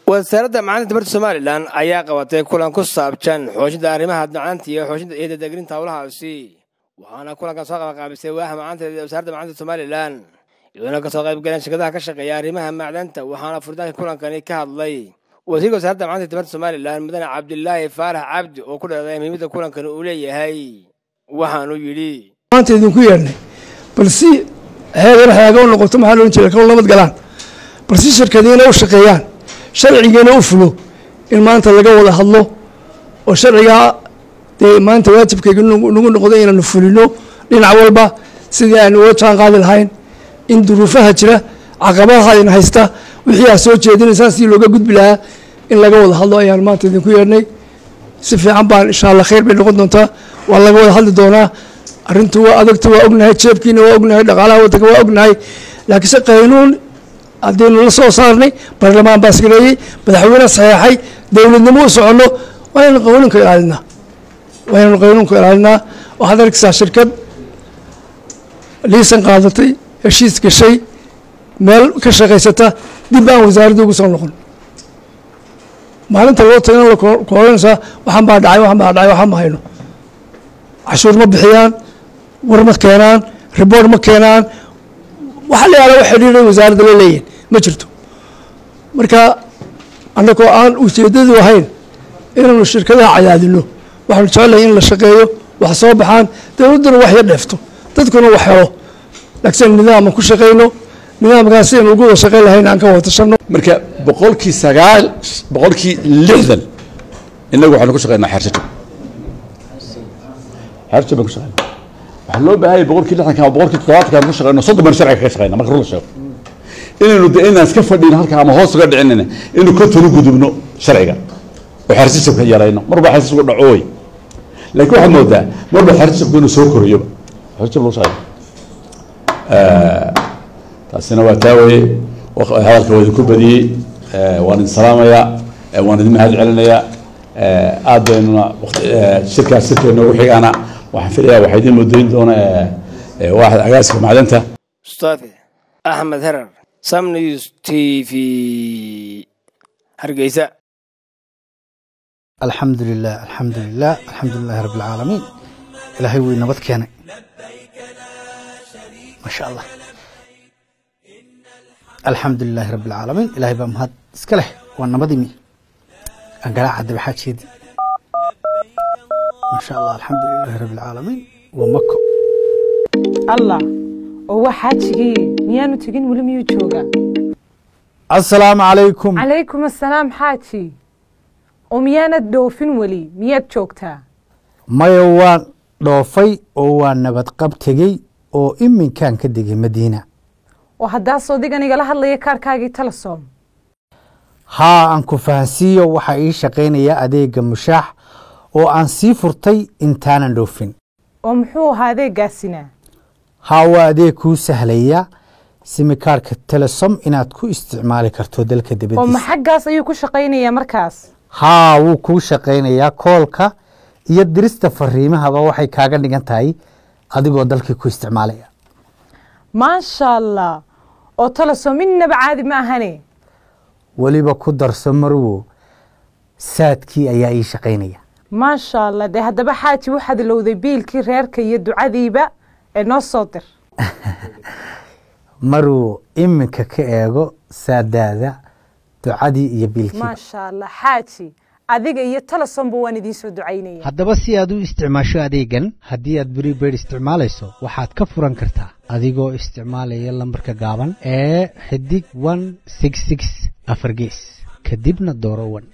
wasaaradda macalinta tamarta somalilan ayaa qabatay kulan ku saabsan xoojinta arrimaha macalinta iyo xoojinta iyo dadegrinta howlahaasi waxaana kulankan soo qabaqaabisay waaha macalinta wasaaradda macalinta somalilan iyadoona kasoo qayb galeen shirkadaha ka shaqeeya arrimaha macdanta waxaana furitaanka kulankani ka hadlay wasiirka wasaaradda macalinta tamarta somalilan mudane cabdilaahi faarax cabdi oo ku dheeday muhiimadda kulankani uu leeyahay waxaanuu yidhi maanta idinku yeernay bal si heegan haaga u noqoto maxaa loodhan jira kalo nabad galaan bal si shirkadiina u shaqeeyaan sharcigiina u fulo in maanta laga wada hadlo oo sharcigaa dee maanta waajibkayga nagu noqdo inaanu fulino dhinac walba sidii aanu uga jaan qaadi lahayn in duruufaha jira caqabadaha idin haysta wixii aad soo jeedinaysaan sidii looga gudbi lahaa in laga wada hadlo ayaan maanta idinku yeernay si fiican baan insha allah khayr bay noqon doontaa waa laga wada hadli doonaa arrintu waa adagta waa ognahay jeebkiina waa ognahay dhaqaalaha waddanka waa ognahay laakiinse qaynuun haddaynu la soo saarnay baarlamaan baa isgareeyey madaxweyne saxeexay dowladnimo u soconno waa inaynu qanuunka ilaalinaa waa inaynu qanuunka ilaalinaa waxaad arkaysaa shirkad liisan qaadatay heshiis gashay meel ka shaqaysata dib aan wasaaradda ugu soo noqon maalinta loo tagana la koolanaysaa waxaan baa dhacay waxaan baa dhacay waxaan ma hayno cashuur ma bixiyaan war ma keenaan riboort ma keenaan waxa la yaala wax xidhiiray wasaaradda la leeyihin ma jirto marka annagoo aan ujeeddadu ahayn inaanu shirkadaha cadaadino waxaanu jecelahay in la shaqeeyo wax soo baxaan dowladduna wax yar dheefto dadkuna wax helo laakiin nidaama ku shaqayno nidaamkaas sidaynu ugu wada shaqayn lahayn aan ka wada tashanno marka boqolkii sagaal boqolkii lixdan innagu waxaanu ku shaqaynaa xeershajo xeershajo baan ku shaqaynaa waxaa loo baahanya boqolkii lixdanka ama boqolkii toddobaadka aan ku shaqayno soddon baan sharciga kaga shaqayna marka run la sheego inaynu de inaan iska fadhiin halka ama hoos uga dhicinayna inaynu ka tolu gudubno sharciga oo xeersajabka yarayno marba xeersajabku dhaco wey laakiin waxaad moodaa marba xeersajabku inuu soo korayoba xeersajab lagu shaqayna taasina waa taa weye hadalka waa idinku badiyey waan idin salaamayaa waan idin mahad celinayaa aad baynuna shirkaas shirka inoogu xigaana waxaan filayaa waxaa idin mudayn doona waaxda agaaska macdanta mustafe axmed herar sam news t v hargeysa alxamdu lilah alxamdu lilah alxamdu lilahi rabi alcaalamiin ilaahay wuu nabad keenay maasha allah alxamdu lilaahi rabi alcaalamiin ilaahay baa mahad iska leh waa nabadimi angaraaca dabaxaajeedi maasha allah alxamdu lilaahi rabi alcaalamiin waa mako allah oo waa xaajigii miyaanu tegin weli miyuu joogaa asalaamu calaykum calaykum assalaam xaaji oo miyaanad dhoofin weli miyaad joogtaa maya waan dhoofay oo waa nabadqab tegey oo iminkaan ka degay madiina oo haddaas odigan igala hadlaya kaarkaagii telesom haa aan ku fahansiiyo waxaa ii shaqaynaya adeega mushaax oo aan sii furtay intaanan dhoofin oo muxuu ahaa adeegaasina haa waa adeeg kuu sahlaya simikaarka telesom inaad ku isticmaali karto dalka oo dibadiisa ma xaggaas ayuu ku shaqaynayaa markaas haa wuu kuu shaqaynayaa koolka iyo dirista fariimahaba waxay kaaga dhigan tahay adigoo dalkii ku isticmaalaya maasha allah oo telesom innaba caadi ma ahane weliba ku darso marwo saadkii ayaa ii shaqaynaya maasha allah dee haddaba xaaji waxaad ilowday biilkii reerka iyo ducadiiba ee noo soo dir marwo iminka ka eego saadaada ducadii iyo biilkii maasha allah xaaji adiga iyo telesomba waan idiin soo ducaynaya haddaba si aad u isticmaasho adeegan haddii aad prepaid isticmaalayso waxaad ka furan kartaa adigoo isticmaalaya lambarka gaaban ee xidig one six six afar gees kadibna dooro wan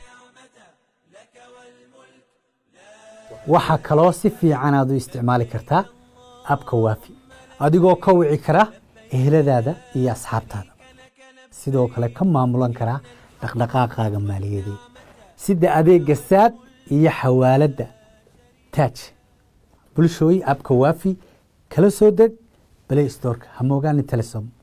waxaa kaloo si fiican aad u isticmaali kartaa abka waafi adigoo ka wici kara eheladaada iyo asxaabtaada sidoo kale ka maamulan karaa dhaqdhaqaaqaaga maaliyadeed sida adeega saad iyo xawaaladda taaj bulshooy abka waafi kala soo deg balay storka ha moogaanin telesom